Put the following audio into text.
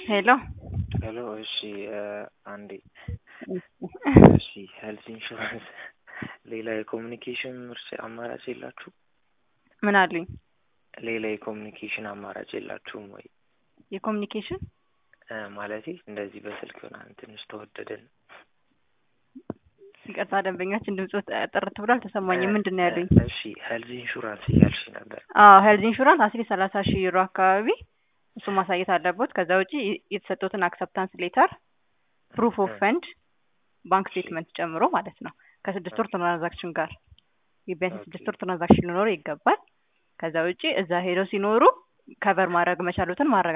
ሄሎ ሄሎ እሺ አንዴ እሺ ሄልዝ ኢንሹራንስ ሌላ የኮሚኒኬሽን ምርጫ አማራጭ የላችሁ? ምን አሉኝ? ሌላ የኮሚኒኬሽን አማራጭ የላችሁም ወይ? የኮሚኒኬሽን ማለቴ እንደዚህ በስልክ ምናምን ትንሽ ተወደደን። ይቅርታ ደንበኛችን ድምጽ ጥርት ብሎ አልተሰማኝም። ምንድን ነው ያሉኝ? እሺ ሄልዝ ኢንሹራንስ እያልሽ ነበር። አዎ ሄልዝ ኢንሹራንስ አስሊ ሰላሳ ሺህ ዩሮ አካባቢ እሱ ማሳየት አለቦት። ከዛ ውጪ የተሰጡትን አክሰፕታንስ ሌተር፣ ፕሩፍ ኦፍ ፈንድ፣ ባንክ ስቴትመንት ጨምሮ ማለት ነው ከስድስት ወር ትራንዛክሽን ጋር ቢያንስ ስድስት ወር ትራንዛክሽን ሊኖረው ይገባል። ከዛ ውጪ እዛ ሄደው ሲኖሩ ከቨር ማድረግ መቻሉትን ማረጋገጥ